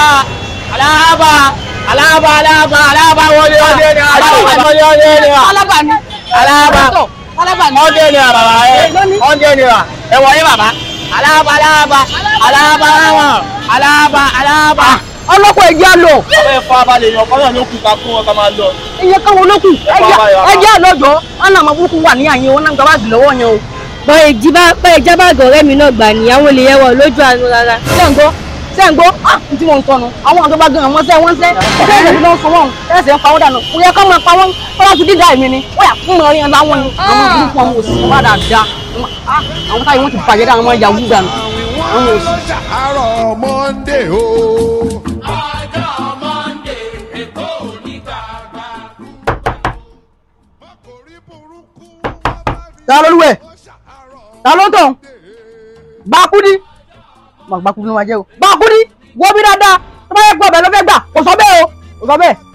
alaba alaba alaba alaba wọlé ọdẹ ni alaba wọlé ọdẹ ni wa Alábà ni. alaba Alábà ni. ọdẹ ni wa bàbá ẹ ọdẹ ni wa ẹ wọlé bàbá alaba alaba alaba alaba alaba alaba. Ọlọ́pàá ẹ̀jẹ̀ lọ. ọmọ ẹ fọ abalẹ̀ yàn kọ́ náà ló kù ká fún wọn ká máa lọ. Iye káwọn olókù. bá wa yà wá. Ẹ̀jẹ̀ lọ́jọ́. Wọ́n náà máa burúkú wà ní àyè wọn náà gbàgbà sí lọ́wọ́ yẹn o. bọ́ ìjìbá pẹ́ ìjábàgọ̀ ọ̀rẹ́ mi náà gbà níyàwó lè yẹwọ̀ lójú àánú rárá. Sẹ́ǹgbọ́ Sẹ́ǹgbọ́ ah n tí mo ń tọnu. Àwọn àgbà gan àwọn sẹ́ wọ́n sẹ́. Ẹ̀jẹ̀ ìlú náà sọ wọ́n. Ẹ̀sẹ̀ ń pa wọ́n dànù. Ó yẹ ká máa pa wọ́n. Kọ́lá ti dídá èmi ni. Ó yà fún ọrin ọ̀la wọn ni. Àwọn burúkú ọmọ òsì wọn bá dáadáa. Ah, Àwọn táyì wọn ti bàjẹ́ dáa wọn yahoo dànù. Àwọn òsì. àárọ̀ Monday o. Ta ló lúwẹ̀? Ta ló tàn? Gbàkúdí. Mà gbàkúdí ló máa jẹ́ o. Gbàkúdí. Wo bí dáadáa. Tó bá yẹ pé ọbẹ̀ ló fẹ́ gbà. Kò sọ bẹ́ẹ̀ o. Kò sọ bẹ́ẹ̀.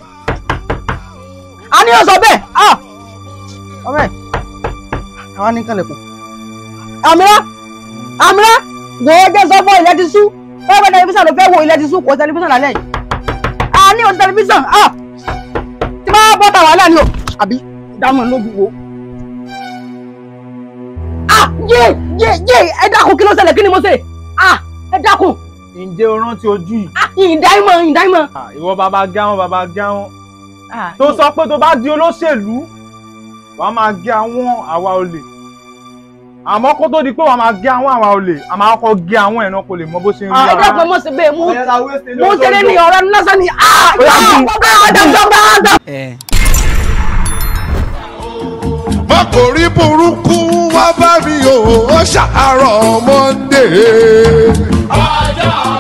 A ní o sọ bẹ́ẹ̀. Ah! Ọbẹ̀. Àwa ní kànlẹ̀kùn. Àmìrá. Àmìrá. Wo jẹ́ sọ fún ilẹ̀ ti sú. Bẹ́ẹ̀ bá tẹlifíṣàn ló fẹ́ wo ilẹ̀ ti sú. Kò tẹlifíṣàn lálẹ́ yìí. A ní o tẹlifíṣàn. Ah! Tí bá bọ́ ta wàhálà ni o. Àbí dámọ̀ lójú wo ah yé yé yé ẹ dákun kí ló ṣẹlẹ̀ kí ni mo ṣe ah ẹ dákun ǹjẹ́ o rántí ojú yìí ah ìdáìmọ̀ ìdáìmọ̀ Ah, ìwọ bàbá gáwọn bàbá gáwọn ah tó sọ pé tó bá di olóṣèlú wàá máa gé àwọn àwa olè àmọ́ kó tó di pé wàá máa gé àwọn àwa olè a máa kọ́ gé àwọn ẹ̀nà kò lè mọ bó ṣe ń rí ah ẹ dákun mo ṣe bẹ́ẹ̀ mo mo ṣeré ní ọ̀rẹ́ lásán ni ah mọ́kòrí burúkú wá bá mi o ó ṣàárọ̀ Monday. ọjọ́